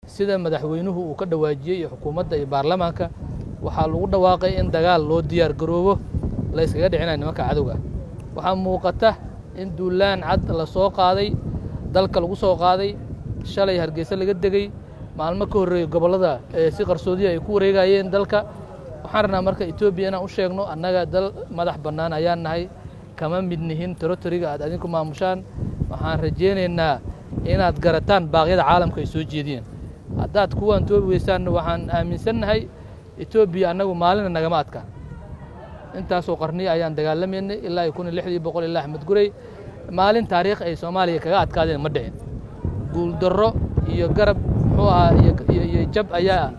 sida madaxweynuhu uu ka dhawaajiyey iyo xukuumadda iyo baarlamaanka waxaa lagu dhawaaqay in dagaal loo diyaar garoobo la yskaga dhicinaya nimanka cadowga waxaa muuqata in duulaan cad la soo qaaday dalka lagu soo qaaday shalay hargeysa laga degey maalmo ka horreeyey gobollada si qarsoodiya ay ku wareegayeen dalka waxaan rabnaa marka etoobiya inaan u sheegno annaga dal madax bannaan ayaan nahay kama mid nihin torotoriga aad adinku maamushaan waxaan rajaynaynaa inaad garataan baaqyada caalamka ay soo jeediyeen haddaad kuwaan toobi weysaanna waxaan aaminsannahay etoobiya annagu maalina nagama adkaan intaasoo qarniya ayaan dagaalamaynay ilaa iyo kun iyo lixdii boqol ilaa axmed gurey maalin taariikh ay soomaaliya kaga adkaadeen ma dhicin guuldarro iyo garab muxuu ahaa iyo jab ayaa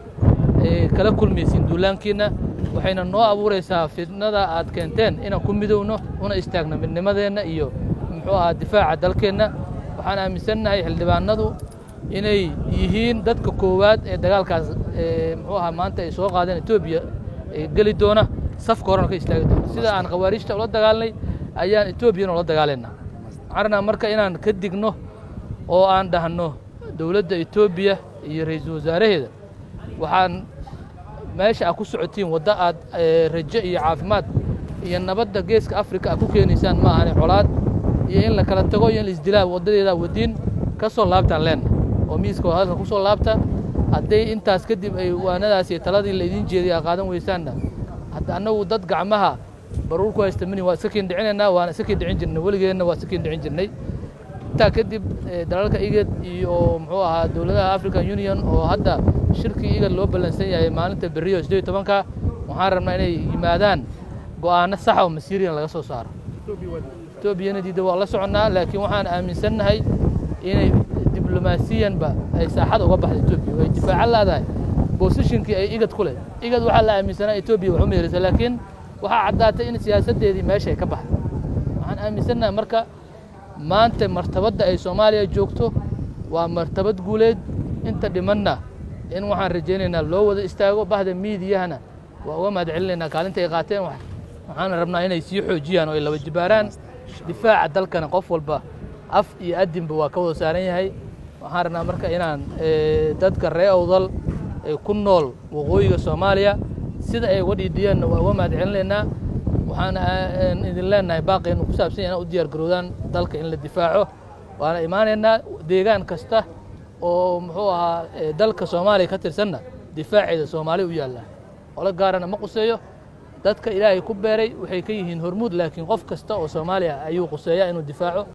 kala kulmaysiin duulaankiinna waxayna noo abuuraysaa fidnada aad keenteen inaan ku midowno una istaagno midnimadeenna iyo muxuu ahaa difaaca dalkeenna waxaan aaminsannahay xildhibaanadu inay yihiin dadka koowaad ee dagaalkaas muxuu ahaa maanta ay soo qaadeen etoobiya geli doona safka horena ka istaagi doona sida aan khawaarijta ula dagaalnay ayaan etoobiyana ula dagaalayna waxaan rabnaa marka inaan ka digno oo aan dhahno dowladda etoobiya iyo ra-iisul wasaaraheeda waxaan meesha aad ku socotiin waddo aad rajo iyo caafimaad iyo nabadda geeska afrika aad ku keenaysaan ma ahani colaad iyo in la kala tago iyo in la isdilaa waddadeedaa wadiin ka soo laabtaan leenna oo miiska wadalka ku soo laabta hadday intaas kadib ay waanadaas iyo taladii laydin jeediy aa qaadan weysaanna hadda annagu dad gacmaha baruur ku haysta mini waa iska kiin dhicinaynaa waana iska kiin dhicin jirnay weligeenna waa iska kiin dhicin jirnay intaa kadib dalalka igad iyo muxuu ahaa dowladaha african union oo hadda shirkii igad loo ballansan yahay maalinta berriyo siddeed iyo tobanka waxaan rabnaa inay yimaadaan go'aano saxa oo masiiriyan laga soo saaro etoobiyana diidda waa la soconnaa laakiin waxaan aaminsannahay inay diblomaasiyanba ay saaxada uga baxda etoobiya way difaaca laadahay bosishinkii ay igad ku leh igad waxaa la aaminsanaa etoobiya wax u meerisa laakiin waxaa caddaatay in siyaasaddeedii meesha ay ka baxday waxaan aaminsannahay marka maanta martabadda ay soomaaliya joogto waa martabad guuleed inta dhimanna in waxaan rajaynaynaa loo wada istaago bahda miidiyahana waa uga mahad celinaynaa kaalinta ay qaateen waxaana rabnaa inay sii xoojiyaan oo ay laba jibaaraan difaaca dalkana qof walba af iyo adinba waa ka wada saaran yahay waxaan rabnaa marka inaan dadka ree owdal ay ku nool waqooyiga soomaaliya sida ay uga dhiidhiyaanna waa uga mahad celinaynaa waxaana idin leenahay baaqeenu ku saabsan yahay inaa u diyaar garoodaan dalka in la difaaco waana imaanaynaa deegaan kasta oo muxuu ahaa dalka soomaaliya ka tirsanna difaaceeda soomaali u yaallaa qolo gaarana ma quseeyo dadka ilaahay ku beeray waxay ka yihiin hormuud laakiin qof kasta oo soomaaliya ayuu quseeyaa inuu difaaco